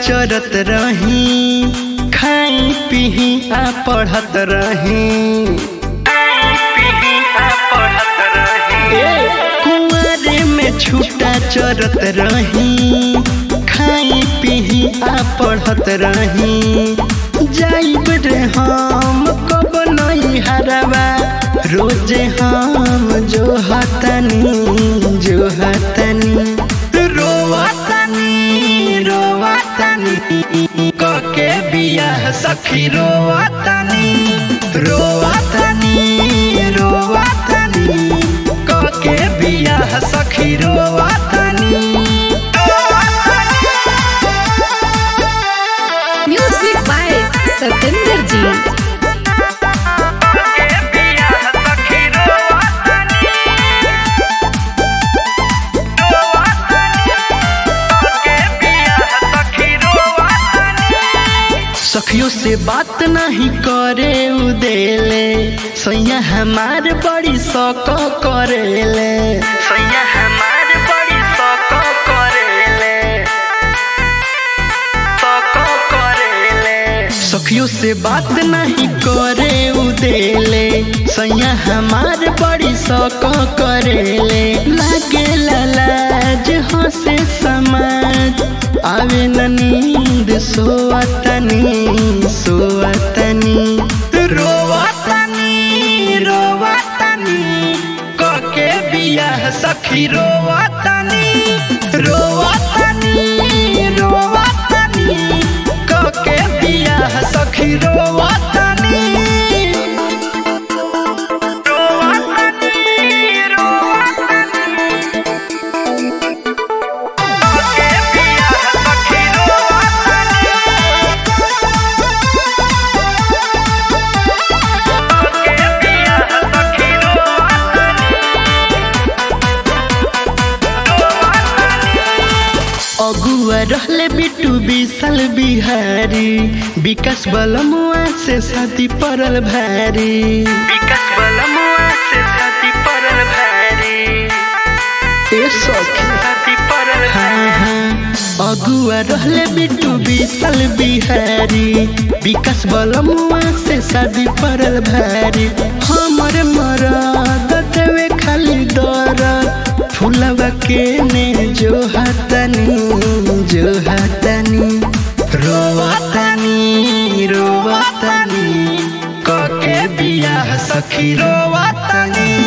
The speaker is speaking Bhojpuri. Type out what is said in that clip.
चरत रही खाई पीही आ पढ़त रही कुआरे में छूटा चरत रही खाई पीही आ पढ़त रही जाइब रे हम कब नहीं हरवा रोजे हम जो हतनी जो हतनी रोवतनी रोवतनी कके बियाह सखी रोवतनी रोवतनी रोवतनी कके बियाह सखी रोवतनी म्यूजिक बाय सतेंद्र जी सखियों से बात नहीं करे उदेले सैया हमार बड़ी सक करेले सैया हमार बड़ी सक करेले सक करेले सखियों से बात नहीं करे उदेले सैया हमार बड़ी सक करेले लागे लाज हंसे समाज आवे न नींद सोवतनी सोवतनी रोवतनी रोवतनी कके बियाह सखी रोवतनी रोवतनी रोवतनी कके बियाह सखी रोवतनी रोवतनी रोवतनी अगुआ रहले बिटू विशाल बिहारी विकास बलमुआ से शादी परल भारी विकास बलमुआ से शादी परल भारी ए सखी शादी परल हाँ हाँ अगुआ रहले बिटू विशाल बिहारी विकास बलमुआ से शादी परल भारी हमर मरद देवे खाली दरद फुलवा के ने जो हतनी जो हतनी रोवतनी रोवतनी कके बियाह सखी रोवतनी